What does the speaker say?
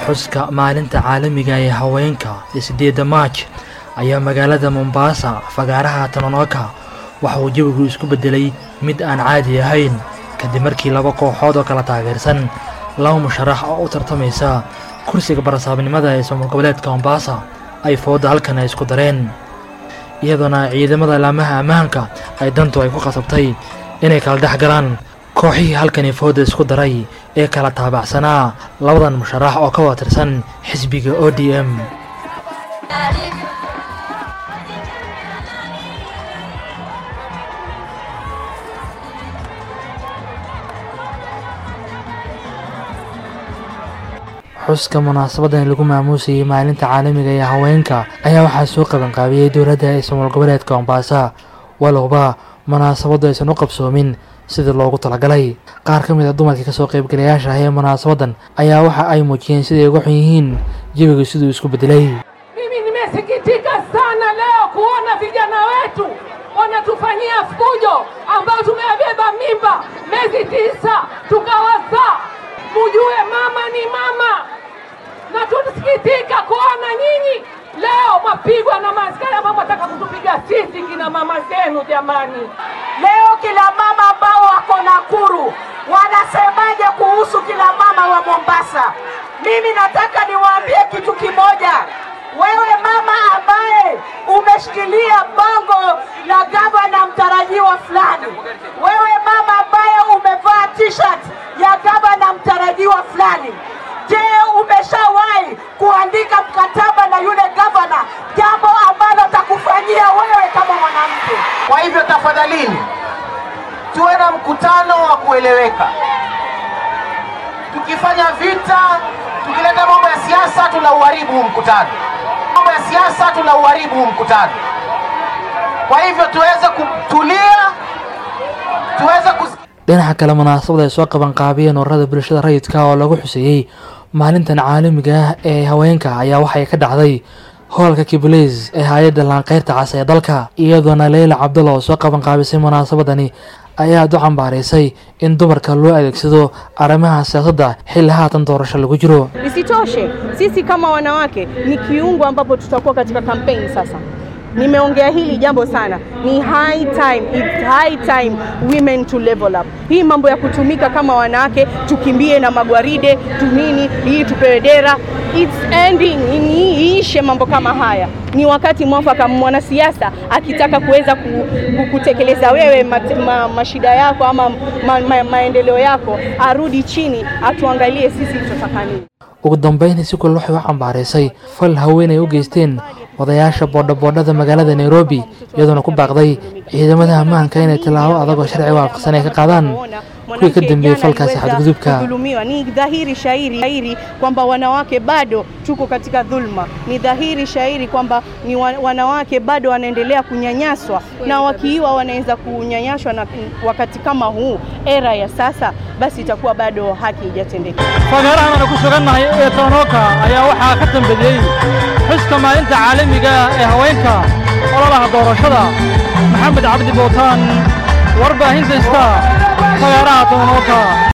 xuska maalinta caalamiga ee haweenka ee siddeedda maaj ayaa magaalada mombaasa fagaaraha tononoka waxa uu jawigu isku beddelay mid aan caadi ahayn kadib markii laba kooxood oo kala taageersan laba musharax oo u tartamaysa kursiga barasaabnimada ee soomar goboleedka mombaasa ay foodda halkan ay isku dareen iyadoona ciidamada laamaha ammaanka ay dantu ay ku qasabtay inay kala dhex galaan kooxihii halkani foodda isku daray ee kala taabacsanaa labadan musharax oo ka wada tirsan xisbiga o d m xuska munaasabadan lagu maamuusayay maalinta caalamiga ee haweenka ayaa waxaa soo qabanqaabiyey dowladda ee somaal goboleedka mombaasa walowba munaasabaddu aysan u qabsoomin sidii loogu talagalay qaar ka mid a dumarkii kasoo qaybgalayaasha ah ee munaasabadan ayaa waxa ay muujiyeen siday uga xun yihiin jawiga siduu isku beddelay Mimi nimesikitika sana leo kuona vijana wetu wanatufanyia fujo ambao tumebeba mimba miezi tisa tukawazaa. Mujue mama ni mama, na tunasikitika kuona nyinyi leo mapigwa na maaskari ambao wataka kutupiga sisi kina mama zenu. Jamani, Leo kila mama ambao wako Nakuru wanasemaje kuhusu kila mama wa Mombasa? Mimi nataka niwaambie kitu kimoja. Wewe mama ambaye umeshikilia bango la gavana mtarajiwa fulani, wewe mama ambaye umevaa t-shirt ya gavana mtarajiwa fulani, je, umeshawahi kuandika mkataba na yule gavana, jambo ambalo atakufanyia wewe kama mwanamke? Kwa hivyo tafadhalini, tuwe na mkutano wa kueleweka. Tukifanya vita, tukileta mambo ya siasa, tunauharibu huu mkutano. Mambo ya siasa, tunauharibu huu mkutano. Kwa hivyo tuweze kutulia, tuweze kus dhinaca kale munaasabad ay soo qabanqaabiyeen ururada bulshada rayidka oo lagu xuseeyey maalintan caalamiga ah ee haweenka ayaa waxay ka dhacday hoolka kibuleys ee hay-adda laanqeyrta cas ee dalka iyadoona leyla cabdalla oo soo qabanqaabisay munaasabadani ayaa aad u cambaaraysay in dumarka loo adeegsado arrimaha siyaasadda xilli haatan doorasho lagu jiro Isitoshe, sisi kama wanawake ni kiungo ambapo tutakuwa katika kampeni sasa. Nimeongea hili jambo sana, ni high time, it's high time women to level up. Hii mambo ya kutumika kama wanawake, tukimbie na magwaride tunini, hii tupewe dera, it's ending, ni iishe mambo kama haya. Ni wakati mwafaka mwanasiasa akitaka kuweza ku, ku, kutekeleza wewe mat, ma, mashida yako ama ma, ma, maendeleo yako, arudi chini atuangalie sisi tunataka nini. ugu dambeyn si kule waxay u cambaaraysay fal haween ay u geysteen odayaasha boodhaboodhada magaalada nairobi iyadoona ku baaqday ciidamada ammaanka inay tallaabo adag oo sharci waafaqsan ay ka qaadaan kuwii ka dambeeyey falkaasi xadgudubka kudhulumiwa. Ni dhahiri shairi shairi kwamba wanawake bado tuko katika dhulma. Ni dhahiri shairi kwamba ni wa- wanawake bado wanaendelea kunyanyaswa, na wakiiwa wanaweza kunyanyaswa, na wakati kama huu era ya sasa, basi itakuwa bado haki haijatendeka. fagaarahan aanu ku sugannahay ee tononoka ayaa waxaa ka dambeeyey xuska maalinta caalamiga ah ee haweenka ololaha doorashada maxamed cabdi bootaan warbaahinta star fagaaraha tononoka